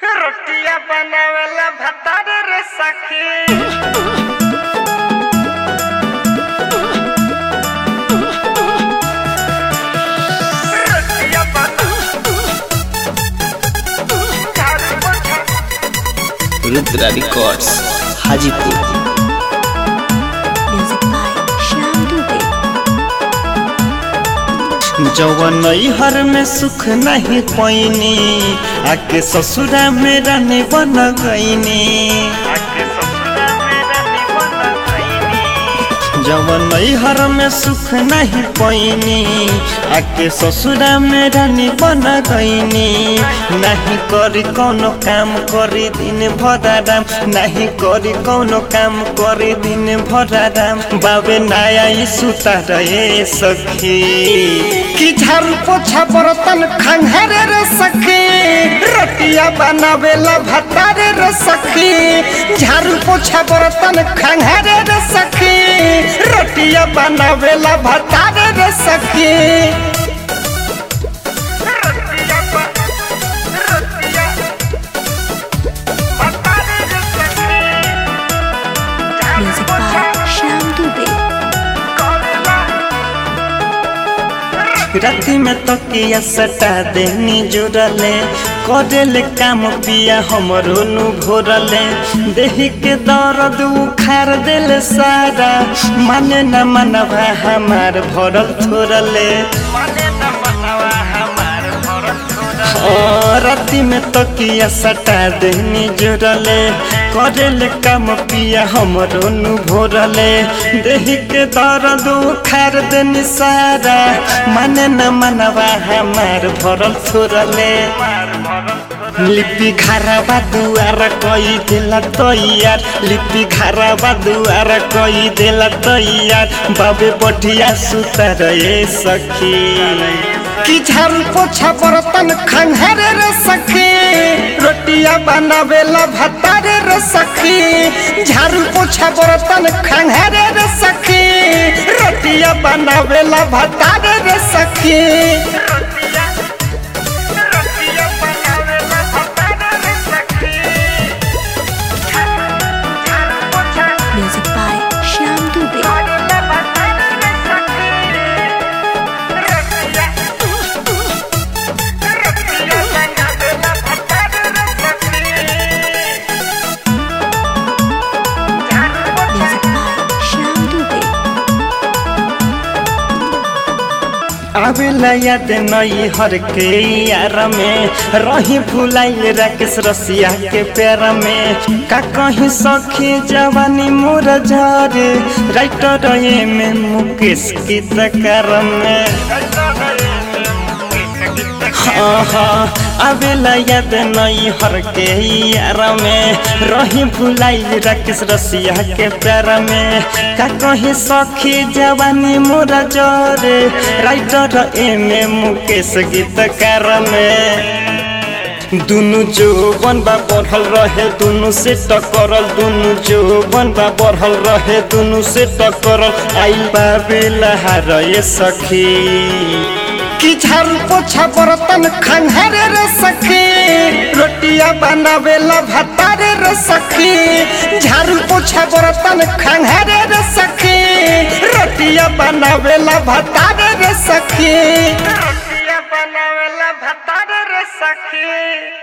रोटिया बनावेला भतार रे सखी रोटिया बना झाड़ू पोछा Rudra records Hajipur Music by Shyam Dubey. जवन हर में सुख नहीं पैनी आके ससुरा में रहने बन गईनी आके ससुरा मेरा निबंध गईनी जवन हर में सुख नहीं पैनी आके ससुरा में रहने बन गईनी नहीं करी कौनो काम करी दिन भराराम नहीं करी कौनो काम करी दिन भराराम बाबे नया ई सुता रहे सखी कि झाड़ू पोछा बर्तन खंघरे रे सखी रोटिया बनावेला भतारे रे सखी झाड़ू पोछा बर्तन खंघरे रे सखी रोटिया बनावेला भतारे रे सखी रोटिया बना रोटिया भतार रे सखी झाड़ू Music पोछा by Shyam Dubey. करेला राति में तकिया सटा देनी जुड़ले करेले काम पिया हमरो नु घोरले देही के दर्द उखाड़ देले सारा माने न मनवा हमार भरल थोरले माने न मनवा हमार भरत छोड़ा ओ, राति में तकिया सटा देनी जुड़ले करेले काम पिया हमरो नु भोरले देही के दर्द उखाड़ देनी सारा माने न मनवा हमार भरल थोरले लिपि घरवा दुआर कई देला तैयार लिपि घरवा दुआर कई देला तैयार बाबे बढ़िया सुतर रे सखी कि झाड़ू पोछा बर्तन खंघरे रे सखी रोटिया बनावेला भतारे रे सखी झाड़ू पोछा बर्तन खंघरे रे सखी रोटिया बनावेला भतारे रे सखी रोटिया रोटिया बनावेला भतार रे सखी झाड़ू पोछा Music by Shyam Dubey. करेला भतार रे सखी रोटिया रोटिया बनावेला भतार रे सखी झाड़ू पोछा Music by Shyam Dubey. आवेला याद नई हर के यार में रही भुलाई राकेश रसिया के पैर में का कहीं सखी जवानी मोर झरे राइटर ये में मुकेश की तकर में हाँ हाँ आवेला याद नई हर के यार में रही भुलाई राकेश रसिया के प्यार में का कहीं सखी जवानी मोरा जरे राइटर एमे मुकेश गीतकार में दुनु जो बनबा बढ़ल रहे दुनु से टकरल दुनु जो बनबा बढ़ल रहे दुनु से टकरल आई बाबेला हारे सखी कि झाड़ू पोछा बर्तन खंघरे रे सखी रोटिया बनावेला भतारे रे सखी झाड़ू पोछा बर्तन खंघरे रे सखी रोटिया बनावेला भतारे रे सखी रोटिया बनावेला भतार रे सखी